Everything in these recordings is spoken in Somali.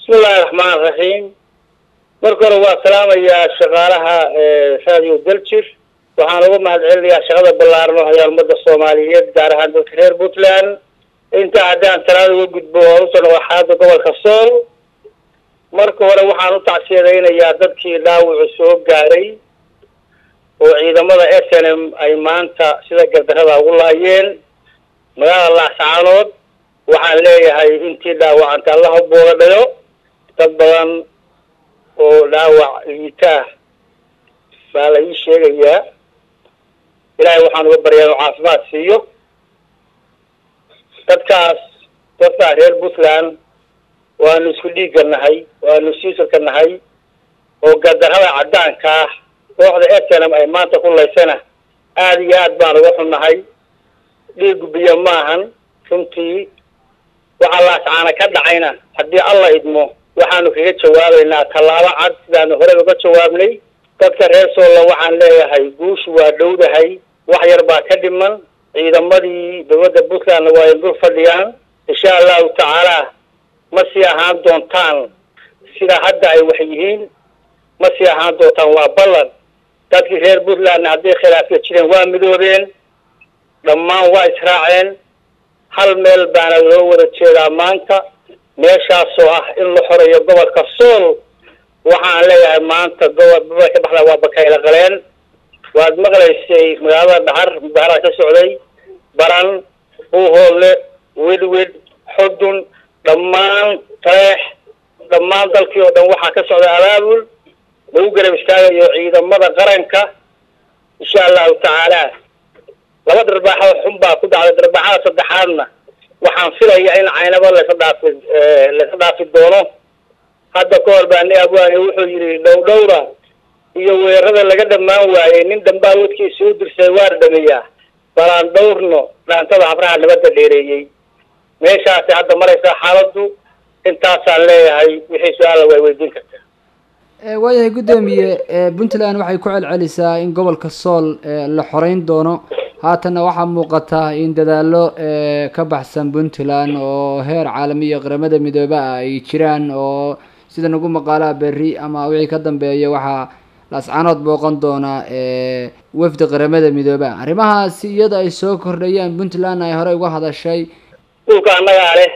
bismillahi raxmaan raxiim marka hore waa salaamayaa shaqaalaha radio daljir waxaan uga mahad celinayaa shaqada ballaaran oo hayaan ummadda soomaaliyeed gaar ahaan dadka reer puntland intaa haddaan talaada uga gudbo oo usoo noqo xaalada gobolka sool marka hore waxaan u tacsiyadaynayaa dadkii dhaawacu soo gaaray oo ciidamada s n m ay maanta sida gardarada ugu laayeen magaalada laascaanood waxaan leeyahay intii dhaawacanta allaha booga dhayo dad badan oo dhaawac liitaah baa la ii sheegayaa ilaahay waxaan uga baryaa inuu caafimaad siiyo dadkaas dadkaa reer puntland waanu isku dhiigga nahay waanu siisarka nahay oo gardarada caddaanka ah kooxda etenam ay maanta ku laysana aada iyo aad baan uga xunnahay dhiigu biyo maahan runtii waxaa laascaana ka dhacayna haddii alla idmo waxaanu kaga jawaabaynaa tallaabo cad sidaanu horey uga jawaabnay dadka reer soolla waxaan leeyahay guushu waa dhowdahay wax yar baa ka dhiman ciidamadii dowladda puntlandna waa ay dul fadhiyaan insha allahu tacaala ma sii ahaan doontaan sida hadda ay wax yihiin ma sii ahaan doontaan waa ballan dadkii reer puntlandna hadday khilaafya jireen waa midoobeen dhammaan waa israaceen hal meel baana loo wada jeedaa maanta meeshaasoo ah in la xoreeyo gobolka sool waxaan leeyahay maanta gobol gobolka baxda waa bakayla qaleen waad maqlaysay magaalada dhaxar mudaharaad ka socday baran buuhoodle wedwed xudun dhammaan tareex dhammaan dalkii oo dhan waxaa ka socda abaabul lagu garab istaagayo ciidamada qaranka insha allahu tacaala laba darbaaxo xun baa ku dhacday darbaaxada saddexaadna waxaan filaya in caynabo laysa dhaafi laysa dhaafi doono hadda ka hor baa ni abwaani wuxuu yidhi dhowdhowra iyo weerarada laga dhammaan waayey nin dambaa wadkiisa u dirsay waar dhameeyaa balaan dhowrno dhaantada habraha nabadda dheereeyey meeshaasi hadda maraysaa xaaladdu intaasaan leeyahay wixii su-aalla way weydiin kartaa waayahay guddoomiye puntland waxay ku celcelisaa in gobolka sool la xoreyn doono haatanna waxaa muuqata in dadaallo ka baxsan puntland oo heer caalami iyo qaramada midoobe ah ay jiraan oo sida nagu maqaalaha berri ama wixii ka dambeeya waxaa laascaanood booqan doona wafdi qaramada midoobe ah arrimahaasi iyada ay soo kordhayaan puntland ay horey uga hadashay dhulka annagaa leh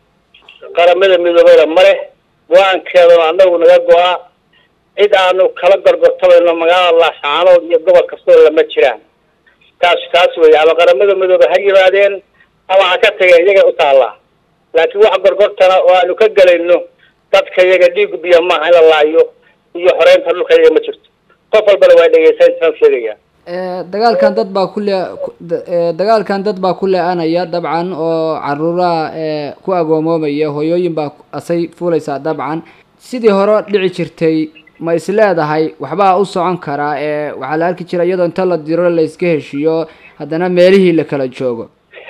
qaramada midoobeyna ma leh go-aankeedana annagu naga go-a cid aanu kala gorgortabayno magaalada laascaanood iyo gobol kastoo lama jiraan taas taas weeye ama qaramada midoobe ha yimaadeen ama ha ka tageen iyaga u taallaa laakiin wax gorgortana oo aanu ka gelayno dadka iyaga dhiigu biyo maaha in la laayo iyo xoreynta dhulka iyaga ma jirto qof walbana waa dhegeysantaan sheegaya dagaalkan dad baa ku le dagaalkan dad baa ku le-anaya dabcan oo caruuraha ku agoomoomaya hooyooyin baa asay fuulaysaa dabcan sidii hore dhici jirtay ma is leedahay waxbaa u socon karaa ee waxaa la arki jira iyadoo inta la diro la iska heshiiyo haddana meelihii la kala joogo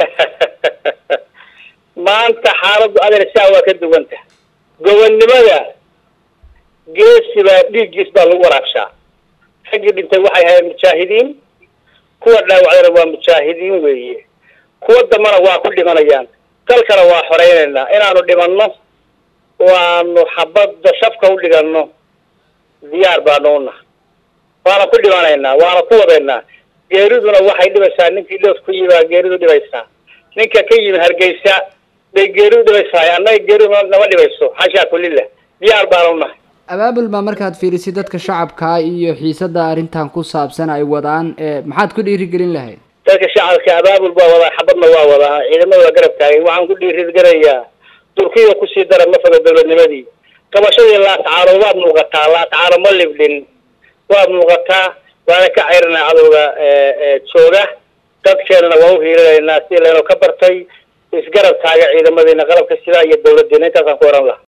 maanta xaaladdu adeer saa waa ka duwanta gobonnimada geesi baa dhiiggiis baa lagu waraabshaa raggii dhintay waxay ahayd mujaahidiin kuwa dhaawacdana waa mujaahidiin weeye kuwa dambana waa ku dhimanayaan dalkana waa xoreynaynaa inaanu dhimanno oo aanu xabadda shafka u dhiganno diyaar baanu unaha waana ku dhimanaynaa waana ku wadaynaa geeriduna waxay dhibaysaa ninkii loof ku yimi baa geeridu dhibaysaa ninka ka yimi hargeysa bay geeridu dhibaysaa annaga geeridu nama dhibayso xashaa kulillah diyaar baanu unahay abaabul baa markaad fiirisid dadka shacabka iyo xiisada arrintan ku saabsan ay wadaan maxaad ku dhiirigelin lahayd dadka shacabka abaabul baa wadaa xabadna waa wadaa ciidamada waa garab taagay waxaan ku dhiirigelayaa turkiya kusii dara ma foga dowladnimadii qabashadii laascaano waad muuqataa laascaano ma libdhin waad muuqataa waana ka ceyranaa cadowga jooga dadkeenana waa u hiilinaynaa si laynoo ka bartay isgarab taaga ciidamadiina qalabka sidaa iyo dawladdiina intaasaan ku oran laha